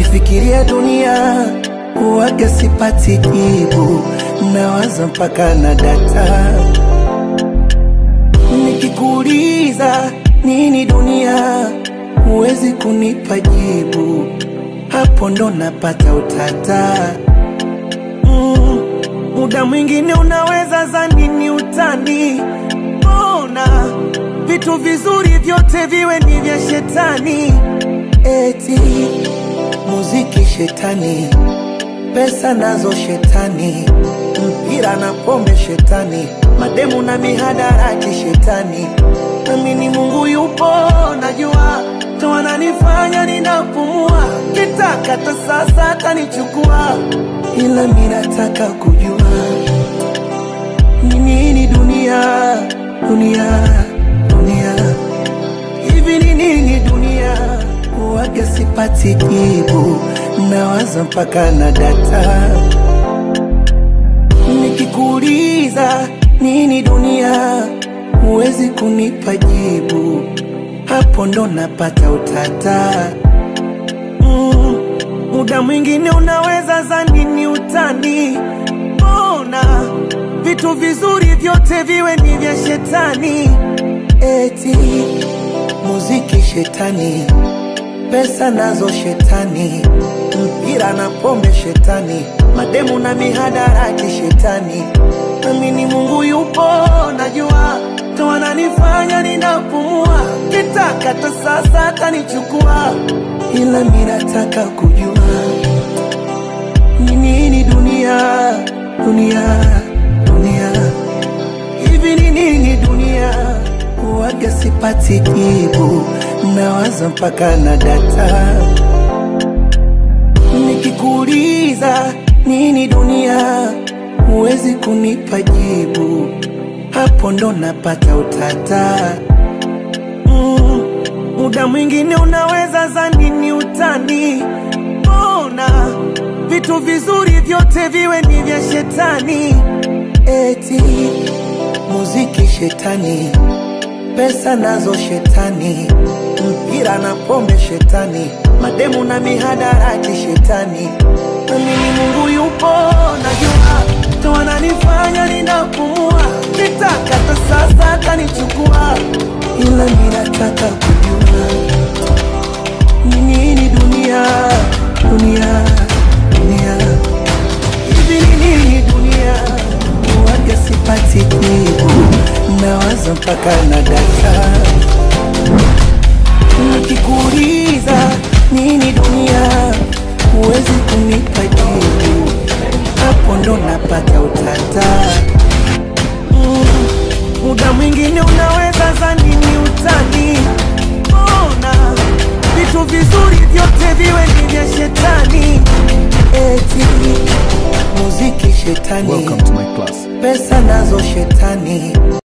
Nikifikiria dunia huwaga sipati jibu, nawaza mpaka na data. Nikikuuliza nini dunia, huwezi kunipa jibu, hapo ndo napata utata. Mm, muda mwingine unaweza zani ni utani, mbona vitu vizuri vyote viwe ni vya shetani? Eti muziki shetani, pesa nazo shetani, mpira na pombe shetani, mademu na mihadarati shetani. Nami ni Mungu yupo, najua ndo ananifanya ninapumua, kitaka hata sasa atanichukua, ila mi nataka kujua ni nini dunia, dunia, dunia hivi ni nini dunia? Huwaga sipati jibu, nawaza mpaka na data. Nikikuuliza nini dunia, huwezi kunipa jibu, hapo ndo napata utata. Mm, muda mwingine unaweza zani ni utani, mbona vitu vizuri vyote viwe ni vya shetani? Eti muziki shetani, pesa nazo shetani, mpira na pombe shetani, mademu na mihadarati shetani. Nami ni Mungu yupo, najua ndo ananifanya ninapumua, kitaka hata sasa atanichukua, ila mi nataka kujua ni nini dunia, dunia, dunia hivi ni nini dunia? Huwaga sipati jibu, nawaza mpaka na data. Nikikuuliza nini dunia, huwezi kunipa jibu, hapo ndo napata utata. Mm, muda mwingine unaweza zani ni utani, mbona vitu vizuri vyote viwe ni vya shetani? Eti muziki shetani, pesa nazo shetani, mpira na pombe shetani, mademu na mihadarati shetani. Nami ni Mungu yupo, najua ndo ananifanya ninapumua, kitaka hata sasa atanichukua, ila mi nataka kujua ni nini dunia, dunia, dunia hivi ni nini dunia? Huwaga sipati jibu, nawaza mpaka na data. Nikikuuliza nini dunia, huwezi kunipa jibu, hapo ndo napata utata. Mm, muda mwingine unaweza zani ni utani, mbona vitu vizuri vyote viwe ni vya shetani? Eti muziki shetani, Welcome to my class. pesa nazo shetani,